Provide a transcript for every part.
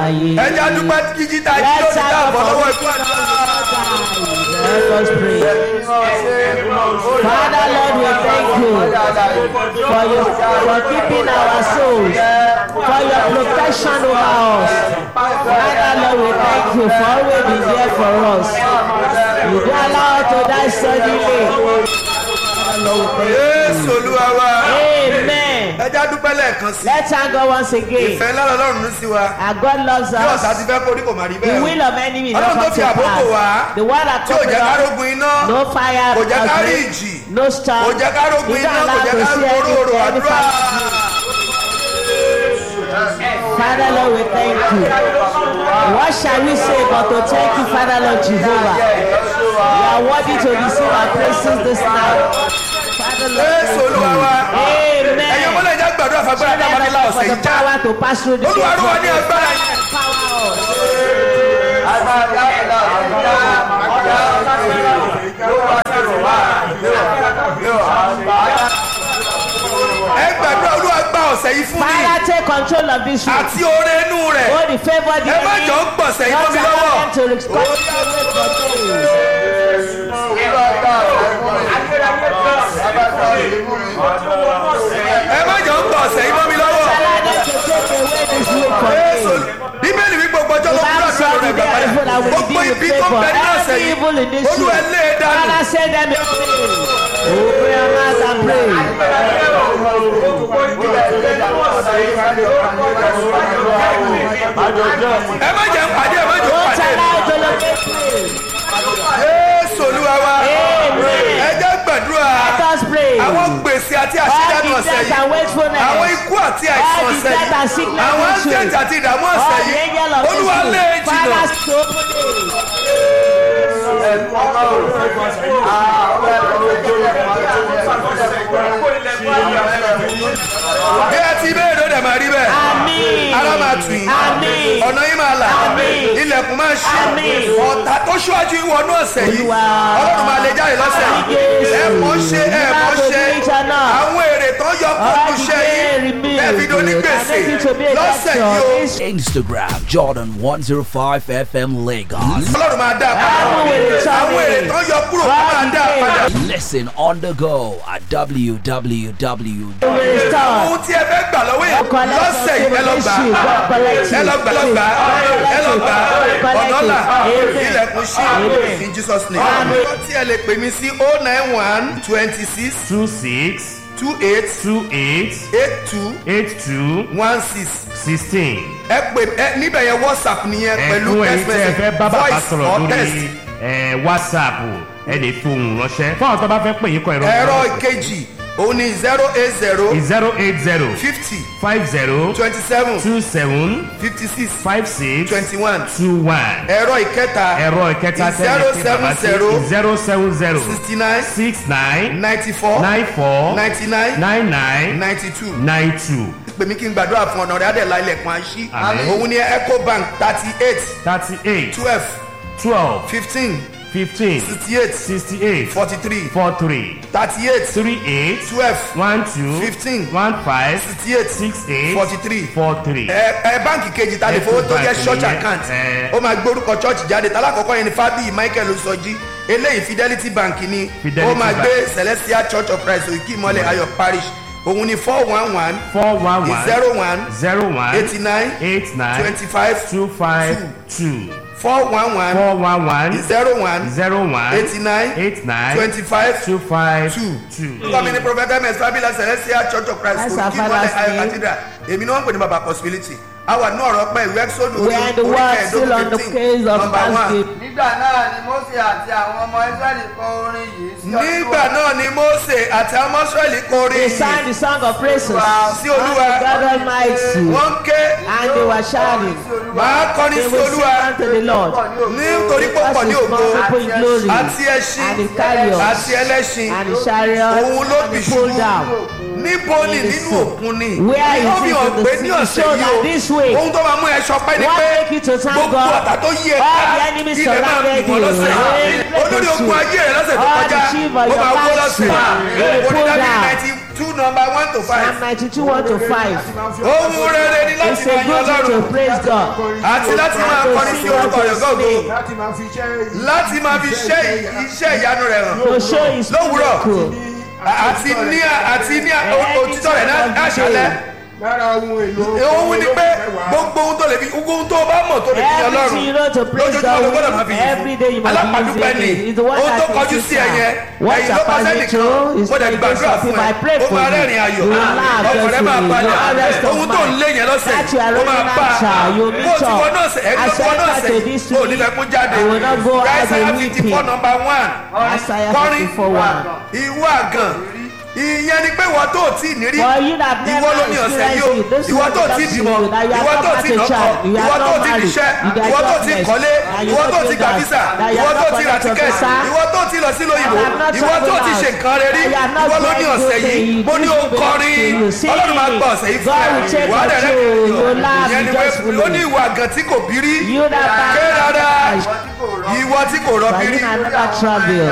láàyè. ẹ jẹ́ àdúpẹ́ jíjí tá a jí Let's lónìí tá a have bọ̀ a lọ́wọ́ ikú àti Let us pray. Father Lord, we thank you for your for keeping our souls, for your protection over us. Father Lord, we thank you for always being there for us. You don't allow us to die suddenly. Father Lord, we thank Jésù olúwa wa you. Amen. ẹ jẹ́ àdúpẹ́ lẹ́ẹ̀kan sí Let's thank God once again. ìfẹ́ ńlá lọ́rùn ní sí wa Our God loves bí ọ̀sà ti us. fẹ́ kórí kò má rí The bẹ́ẹ̀ will of enemy is Ọlọ́run not tó come fi to àkókò wá pass. The one that tí ò jẹ́ ká comes rógun iná no fire, kò jẹ́ ká of rí rain, ìjì no storm. kò jẹ́ ká rógun You iná don't kò allow jẹ́ to ká see róró any, any àdúrà. Father Lord, we thank you. What shall we say but to thank you, Father Lord Jehovah? You are worthy to receive our praises this night. Father Lord, Jésù thank olúwa you. wa ẹ̀yin Amen. ọmọlẹ̀ ẹ̀jẹ̀ gbàdúrà fagbára Let dábàá nílá us ọ̀sẹ̀ for yìí the já power to pass through the olúwa ló wà ní gate. agbára yìí. Empower us. ẹ gbàdúrà olúwa gba ọ̀sẹ̀ yìí fún mi Father, take control of this room. àti oore inú rẹ̀ Oh, the favor the ẹ má jọ ń gbọ̀sẹ̀ yìí mọ́ mi lọ́wọ́. them to respond ẹ má jọ ń gbọ̀sẹ̀ yìí mọ́ mi lọ́wọ́. Allow them to take away this weight from Jésù me. bíbélì wí gbogbo ọjọ́ ló The kúrò Bible àdúrà said lórí the ẹgbẹ́ day evil padà I will gbogbo redeem ibi with tó ń favor. bẹ nínú ọ̀sẹ̀ Every evil in yìí this olúwa room. lé e dànù. Father, send them away. Open your mouth and pray. ẹ má jẹ́ ń pàdé ẹ má jẹ́ ń Don't pàdé. allow to locate me. Jésù olúwa wa Amen. ẹ jẹ́ gbàdúrà Let us pray. àwọn gbèsè àti All àṣídànù the ọ̀sẹ̀ death yìí and wastefulness. àwọn ikú àti àìsàn All the ọ̀sẹ̀ death and yìí sickness àwọn this week. àǹtẹ̀tì àti ìdààmú All ọ̀sẹ̀ the yìí angel of this olúwa lé e room. jìnnà. Father, to open it. bí ẹ ti bẹ́ẹ̀ ló dẹ̀ máa rí bẹ́ẹ̀ Àmín. ara máa tù yín Àmín. ọ̀nà yín máa là Àmín. ilẹ̀kùn máa ṣí Àmín. ọ̀tá tó ṣíwájú ìwọ̀nú ọ̀sẹ̀ yìí Olúwa. ọlọ́run máa lè jáde lọ́sẹ̀ Àmín yìí Jésù. ẹ mọ̀ ṣe ẹ mọ̀ Nígbà tó ṣe ní ìjà náà. àwọn èrè tó yọ kó All kù the ṣe day yìí remain. ẹ fi doni gbèsè I make it to be a lọ́sẹ̀ doctor. yìí o This Instagram Jordan 105 FM Lagos. ọlọ́run máa dá a padà Àwọn èrè tó àwọn èrè tó yọ kúrò kó máa dá a padà Listen on the go at www. will restore. ohun tí ẹ fẹ́ gbà lọ́wọ́ yẹn Collect lọ́sẹ̀ yìí ẹ lọ gbà issue, God collect ẹ it. lọ gbà lọ gbà ẹ lọ gbà Collect ọ̀nà it. là Amen. ilẹ̀kùn ṣí Amen. in Jesus name. ọ̀nà tí ẹ lè pè mí sí oh nine one twenty six two six two eight two eight eight two eight two one six sixteen. ẹ pè ẹ níbẹ̀ yẹn whatsapp nìyẹn pẹ̀lú ẹ̀kún ẹ̀yin text tí ẹ fẹ́ bá message bàbá voice sọ̀rọ̀ or lórí text. ẹ̀, whatsapp ẹ lè fohùn ránṣẹ́ fún àwọn tó bá fẹ́ pè yín kọ ẹ̀rọ ẹ̀rọ ìkejì òun ni zero eight zero zero eight zero fifty five zero twenty seven two seven fifty six five six twenty one two one ẹ̀rọ ìkẹta ẹ̀rọ ìkẹta zero seven zero zero seven zero sixty nine six nine ninety four nine four ninety nine nine nine ninety two nine two pèmí kí n gbàdúrà fún ọ̀nà rẹ̀ adẹ̀lá ilẹ̀kùn àṣì Àmín. òun ni ecobank thirty eight thirty eight twelve twelve fifteen fifteen sixty eight sixty eight forty three four three thirty eight three eight twelve one two Fifteen. one five sixty eight six eight forty three four three. ẹ ẹ báǹkì kejì ta lè fowó tó jẹ Ecobank church nìyẹn, account ẹ. ó máa gbórúkọ church jáde tálákọ̀ọ́kọ́ yẹn ni fábíyì michael sọjí eléyìí fidelity bank ni Fidelity ó máa Bank. gbé celestial church of christ òkè ìmọ̀lẹ̀ ayọ̀ parish òun ni four one one four one one zero one zero one eighty nine eight nine twenty five two five two four one one four one one zero one zero one eighty nine eight nine twenty five two five two. two. Orúkọ mi ni Prophet MS Fabila Celestial Church of Christ That's our Òkè Ìmọ̀lẹ̀ father's Ayọ̀ name. Cathedral. Èmi ni wọ́n ń pè ní Baba Possibility. A wà ní ọ̀rọ̀ pẹ́ ìwé Exodus We are in the world still on the case of thanksgiving. nígbà náà ni mose àti àwọn ọmọ israẹli kọ orin yìí sí Nígbà náà ni Mósè àti àwọn Mọ́sírẹ́lì They kọrin sang yìí. the song of praises. Sí Olúwa. unto God Almighty. Wọ́n ń ké And they were shouting. màá kọrin They sí will sing Olúwa unto the Lord. nítorí pọ̀pọ̀ ní Because his ògo multiple in glory. àti ẹṣin And his chariots. àti ẹlẹ́ṣin. And his chariot. Òun ló And bì he pulled ṣubú. down. Níbo ni In the nínú sea. òkun ni? Where is Ó it fi in hàn the pé sea? ní It ọ̀sẹ̀ showed yìí that o, this way. ohun tó máa mú ẹ ṣọpẹ́ ni What pé make you to thank gbogbo God? ọ̀tá tó yí ẹ All ká the enemies ilẹ̀ máa surrounded bì wọ́n you. lọ́sẹ̀. Rain, Olórí ogun you. ayé rẹ̀ lọ́sẹ̀ tó All kọjá the chief of ó your máa wó battle. lọ́sẹ̀. They will pull Onídàbí down. ninety two number one to Psalm five. 92 1 to 5. ohun rere ni láti It's a máa yan good thing ọlọ́run to praise God. àti láti máa And to kọrin sí sing orúkọ unto rẹ̀ his gọ́gọ́ name. láti máa fi iṣẹ́ láti máa fi ṣe iṣẹ́ ìyanu rẹ̀ hàn To show his Lówùúrọ̀. miracle. àti ní àti ní òtítọ́ rẹ̀ náà àṣálẹ́ lára ohun èlò ohun ni pé gbogbo ohun tó lè fi gbogbo ohun tó bá mọ̀ tó lè fi yan ọlọ́run Everything you know to praise lójoojúmọ́ ló gbọ́dọ̀ máa God fi with, every day you yìn must be alápàdúpẹ́ ni using it. It's the one ohun tó that kọjú is sí ẹ yẹn What ẹ̀yìn ló kọ surpasses sẹ́nìkan you is mo dẹ̀ when gbàdúrà some fún people ẹ I pray ó for máa you. rẹ́rìn ayọ̀ You will laugh ọkọ̀ rẹ̀ máa joyfully. balẹ̀ You will rest of ohun tó ń mind. lé yẹn lọ́sẹ̀ That you are ó máa running bá after, a you bó meet ti up. wọ náà sẹ̀ ẹ̀ As tó wọ I náà enter sẹ̀ to this ó ní fẹ́ kó jáde I will not go out Isaiah a fifty weeping. four number one Isaiah kọrin 54 1. ìwọ àgàn ìyẹn ni pé wọ́n tó tí ì nírí For you that ìwọ never ló ní ọ̀sẹ̀ yìí o experienced it, this ìwọ one tó belongs tí to bímọ you, that you are ìwọ not tó had tí a lọ́kọ child, you are ìwọ not tó tí married, níṣẹ́ you are ìwọ tó tí jobless, kọ́lé and you ìwọ don't tó do tí gba that, visa that you ìwọ are tó not tí ra connected to tíkẹ́ẹ̀tì visa, ìwọ tó tí lọ sí lóyìnbó that you are not ìwọ tó traveled tí ṣe out, nǹkan rẹ rí that you are not ìwọ ló ní doing ọ̀sẹ̀ good yìí things, mo ní this o will belong kọrin to you. Sing ọlọ́run máa it. gbọ́ ọ̀sẹ̀ yìí God will take wà á dẹ̀ control, rẹ́ you will laugh ìyẹn ni pé joyfully. ó ní ìwà àgàn tí kò bí rí You that ké rárá bad ìwọ tí kò rọbí But rí you that never travel.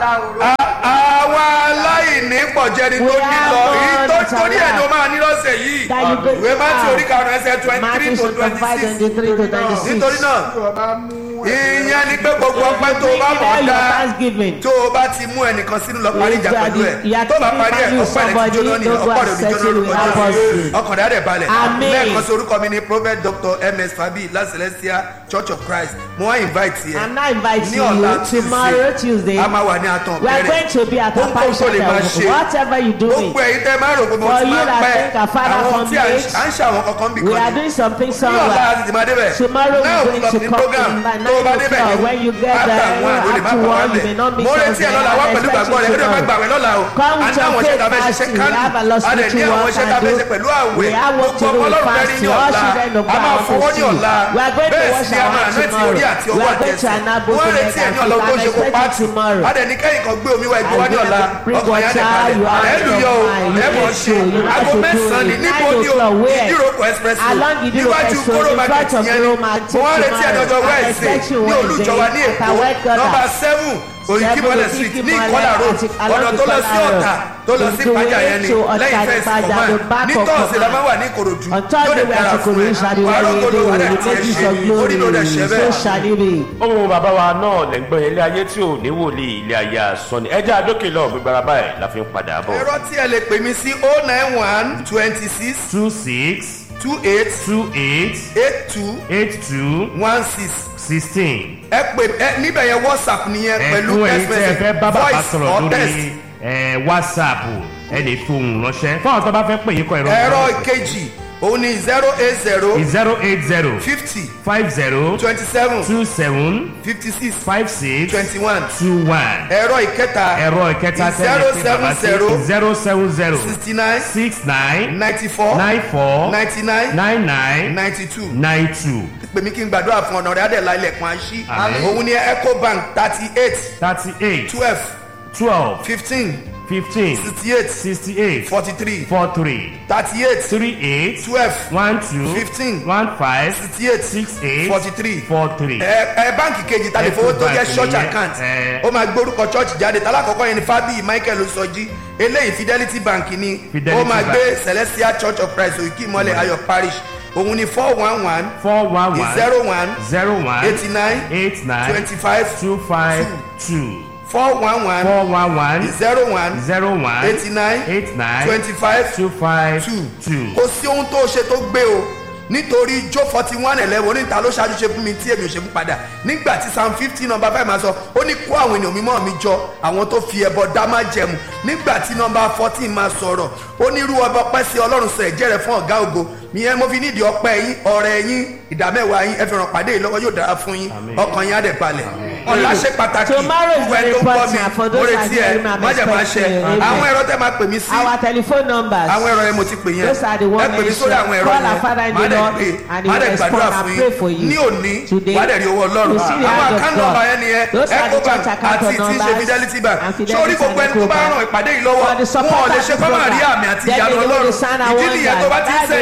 àwa aláìní pọ̀jẹ́ni tó We ní have lọ God èyí tó to torí ẹ̀ ló love. máa ní lọ́sẹ̀ yìí That you go ìwé mátí out. orí karùn-ún ẹsẹ̀ twenty three Matthew to chapter twenty 5, six 23 to 26. nítorí náà ọba mú ìyẹn ni pé gbogbo ọpẹ́ tó o bá Bring mọ̀ all your dá thanksgiving. tó o bá ti mú ẹnìkan sínú lọ parí ìjà pẹ̀lú ẹ̀ You are tó bá parí ẹ̀ taking ọpẹ́ rẹ̀ ti somebody, jóná ní don't go ọpọ́ rẹ̀ ò ní and jóná settle lórúkọ with Jésù apostle. ọkàn rẹ̀ á dẹ̀ balẹ̀ Amen. lẹ́ẹ̀kan sí orúkọ mi ni prophet dr ms fabi la celestia church of christ mo wá invite yẹ I'm not inviting ní ọ̀la you tomorrow Tuesday. a máa wà ní àtàn We are bẹ̀rẹ̀ going to be at a Ohun tó party lè máa ṣe. whatever you do gbogbo it. ẹ̀yin tẹ́ máa rò pé mo For ti you máa that pẹ́ think our father àwọn come tí à ń late, à ń ṣe àwọn kankan bí We kan are ní doing something ní ọ̀la somewhere. àti tìmọ̀ débẹ̀ Tomorrow náà we're going òkúlọ̀ to ní come program in by tó o bá nine débẹ̀ o'clock. When you get after there, one o lè má after bọ̀ wá one, you may not bẹ̀ meet mo us retí ẹ̀ there. lọ́la wá I'm pẹ̀lú gbàgbọ́ rẹ̀ expecting kí ló you fẹ́ tomorrow. gbàwẹ̀ lọ́la o Come with àti your àwọn iṣẹ́ faith tá a fẹ́ ṣe fasting. We have a lot kánú a dẹ̀ ní spiritual àwọn work iṣẹ́ tá a and fẹ́ do. ṣe pẹ̀lú We àwẹ̀ have work to gbogbo do ọmọ with ọlọ́run fẹ́ rí ní fasting. All ọ̀la children of a God máa want to fọwọ́ ní see. ọ̀la We are going to bẹ́ẹ̀ wash sì ni a our máa hands rántí orí tomorrow. àti We ọwọ́ are going to àtẹ̀sẹ̀ enable wọ́n to retí make ẹ̀ ní and ọ̀la tó I'm ṣe kó expecting pàtì tomorrow. a dẹ̀ ní kẹ́yìn kan gbé omi wá ẹgbẹ́ wá ní I ọ̀la bring ọkàn yẹn á dẹ̀ water, you balẹ̀ are ẹ̀lú out yọ of o mind. You ẹ̀ mọ̀ need ṣe to, you have aago to do mẹ́sàn-án it. ní níbo Nine ni o o'clock, where? ìdíròkọ express Along Ìdíròkọ níwájú Express, kóró in market front of yẹn Kóró ni Market wọ́n retí ẹ̀ lọ́jọ́ tomorrow. I wẹ́ẹ̀sì expect you ní olùjọba ní Wednesday èkó at our headquarters. nọmba seven oyinkinmọlẹ street ní ìkọlà road ọ̀nà tó lọ sí ọ̀tà tó lọ sí ìpájà yẹn ni lẹ́yìn fẹ́ẹ̀sì kọ̀mọ́ ní tọ́ọ̀sì la máa wà ní ìkòròdú On yóò Thursday lè we dára are to fún ẹ Korea shall wàá rògbòdò wà the dẹ̀ tiẹ̀ images ṣe of orí ló dẹ̀ ṣẹ́ glory. bẹ́ẹ̀. So shall it be. ohun bàbá wa náà lẹ́gbọ́n ilé ayé tí ò ní wòlíì ilé ayé àsọni ẹjẹ́ àdókè lọ gbígbára báyìí la fi ń padà bọ̀. ẹ̀rọ tí ẹ lè pè mí sí oh nine one twenty six two six two eight two eight eight two eight two one six sixteen. ẹ pè ẹ níbẹ̀ yẹn whatsapp nìyẹn pẹ̀lú ẹ̀kún text ẹ̀yin tí ẹ message fẹ́ bá bàbá voice sọ̀rọ̀ or text. lórí ẹ̀, whatsapp ẹ lè fohùn ránṣẹ́ fún àwọn tó bá fẹ́ pè yín kọ ẹ̀rọ ẹ̀rọ ìkejì òun ni zero eight zero zero eight zero fifty five zero twenty seven two seven fifty six five six twenty one two one ẹ̀rọ ìkẹta ẹ̀rọ ìkẹta tẹ́lẹ̀ pé bàbá sí zero seven zero sixty nine six nine ninety four nine four ninety nine nine nine ninety two nine two pèmí kí n gbàdúrà fún ọ̀nà rẹ̀ adẹ̀lá ilẹ̀kùn àṣì Àmín. òun ni ecobank thirty eight thirty eight twelve twelve fifteen fifteen sixty eight sixty eight forty three four three thirty eight three eight twelve one two Fifteen. one five sixty eight six eight forty three four three. ẹ ẹ báǹkì kejì ta lè fowó tó jẹ Ecobank church nìyẹn, account ẹ. ó máa gbórúkọ church jáde tálákọ̀ọ́kọ́ yẹn ni fábíyì michael sọjí eléyìí fidelity bank ni Fidelity ó máa Bank. gbé celestial church of christ òkè ìmọ̀lẹ̀ ayọ̀ parish òun ni four one one four one one zero one zero one eighty nine eight nine twenty five two five two four one one four one one zero one zero one eighty nine eight nine twenty five two five two two. kò sí ohun tó ṣe tó gbé o nítorí jó forty one eleven oníta ló ṣáájú ṣe fún mi tí èmi ò ṣe fún padà nígbà tí psalm fifteen number five máa sọ ó ní kó àwọn ènìyàn mímọ́ mi jọ àwọn tó fi ẹbọ dá má jẹmu nígbà tí number fourteen máa sọ̀rọ̀ ó ní irú ọba ọpẹ́ sí ọlọ́run sọ ẹ̀jẹ̀ rẹ̀ fún ọ̀gá ògo ìyẹn mo fi nídìí ọpẹ́ yín ọ̀rẹ́ yín ìdámẹ́wàá yín ẹ fi ràn pàdé yìí lọ́wọ́ yóò dára fún yín ọkàn yín á dẹ̀ balẹ̀ ọ̀la ṣe pàtàkì Tomorrow is fún ẹ very tó ń gbọ́ important for mi those mo that retí ẹ hear me, I'm má jẹ̀ máa ṣe expecting you. àwọn ẹ̀rọ tẹ́ máa pè mí sí Our telephone numbers. àwọn ẹ̀rọ yẹn mo ti pè yẹn Those are the ẹ ones pè mí sórí àwọn ẹ̀rọ Call our Father yẹn in má the dẹ̀ Lord pè and he má will dẹ̀ respond gbàdúrà and fún pray for yín you. ní òní Today, wà á dẹ̀ rí owó ọlọ́run you see the àwọn hand of àkáńtì God. nọ́mbà yẹn nìyẹn Those are the ecobank church account àti tí ń ṣe numbers fidelity bank and Fidelity sórí gbogbo and ẹni tó bá Ecobank. ràn ìpàdé yìí lọ́wọ́ For the wọn ò lè supporters ṣe kọ́ máa rí program. àmì àti Then ìyanu they will ọlọ́run sign and ìdí nìyẹn tó bá ti ń wonder. That's the sẹ́ndì ẹ̀ reason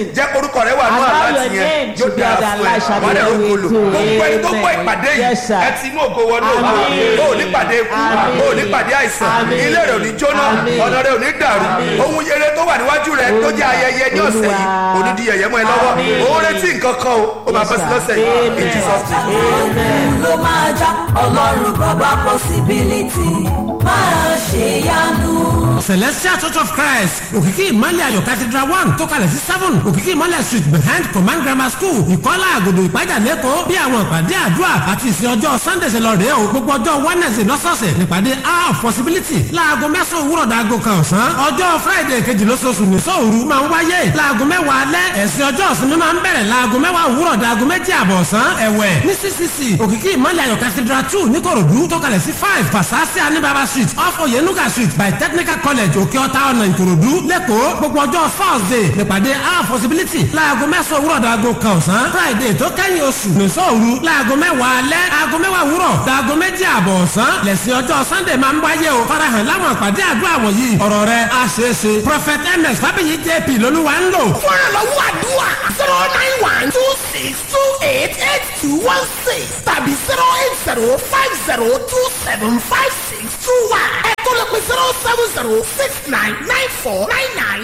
blessing. jẹ́ korúkọ rẹ wà ní Allow àláti your yẹn name yóò to be dára on the fún ẹ alert shall be wà á dẹ̀ well rògbò lò with you. gbogbo ẹni tó gbọ́ Amen. ìpàdé yìí Yes, sir. ẹ ti inú ògo wọnú ògo Àmín. o ò ní pàdé ikú Àmín. o ò ní pàdé àìsàn Àmín. ilé rẹ ò ní jóná Àmín. ọ̀nà rẹ ò ní dàrú Àmín. ohun yẹrẹ tó wà níwájú rẹ tó jẹ́ ayẹyẹ ní ọ̀sẹ̀ yìí Olúwa. kò ní di yẹ̀yẹ́ mọ́ ẹ lọ́wọ́ Àmín. o retí nǹkan kan o ó máa Yes, bọ́ sí sir. lọ́sẹ̀ yìí in Amen. Jesus name. Amen. ló máa já ọlọ́run bàbá possibility máa ṣe yanu. celestial church of christ òkìkí ìmọ̀lẹ̀ ayọ̀ cathedral one tó kalẹ̀ sí seven òkìkí ìmọ̀lẹ̀ street behind command grammar school ìkọ́lá àgòdò ìpájà lẹ́kọ̀ọ́ bí àwọn ìpàdé àdúrà àti ìsìn ọjọ́ sunday ṣe lọ rèé o gbogbo ọjọ́ wednesday lọ́sọ̀ọ̀sẹ̀ nípàdé hour of possibility láago mẹ́sàn-án òwúrọ̀ dàgò kan ọ̀sán ọjọ́ friday kejì lóṣooṣù ní sóòru máa ń wáyé láago mẹ́wàá alẹ́ ẹ̀sìn ọjọ́ ìsinmi máa ń bẹ̀rẹ̀ láago mẹ́wàá òwúrọ̀ dàgò méjì àbọ̀ ọ̀sán ẹ̀wẹ̀ ní ccc òkìkí ìmọ̀lẹ̀ ayọ̀ cathedral two níkòròdú tó kalẹ̀ sí five fasasi anibaba street off oyenuga street by technical college òkè ọ̀tá ọ̀nà ìkòròdú lẹ́kọ̀ọ́ gbogbo ọjọ́ thursday nípàdé our possibility láago mẹ́sàn-án òwúrọ̀ dàgò kan ọ̀sán friday tó kẹ́yìn oṣù nìṣọ́ òru láago mẹ́wàá alẹ́ aago mẹ́wàá òwúrọ̀ dàgò méjì àbọ̀ ọ̀sán lẹ́sìn ọjọ́ sunday máa ń wáyé o farahàn láwọn àpàdé àdúrà wọ̀nyí ọ̀rọ̀ rẹ̀ á ṣeé ṣe prophet ms fábíyì jp lolúwa ń lò. fúnra lọ́wọ́ àdúrà zero nine one two six two eight eight two one six tàbí zero eight zero five zero two seven five six two one. ẹ tó lè pe zero seven zero six nine nine four nine nine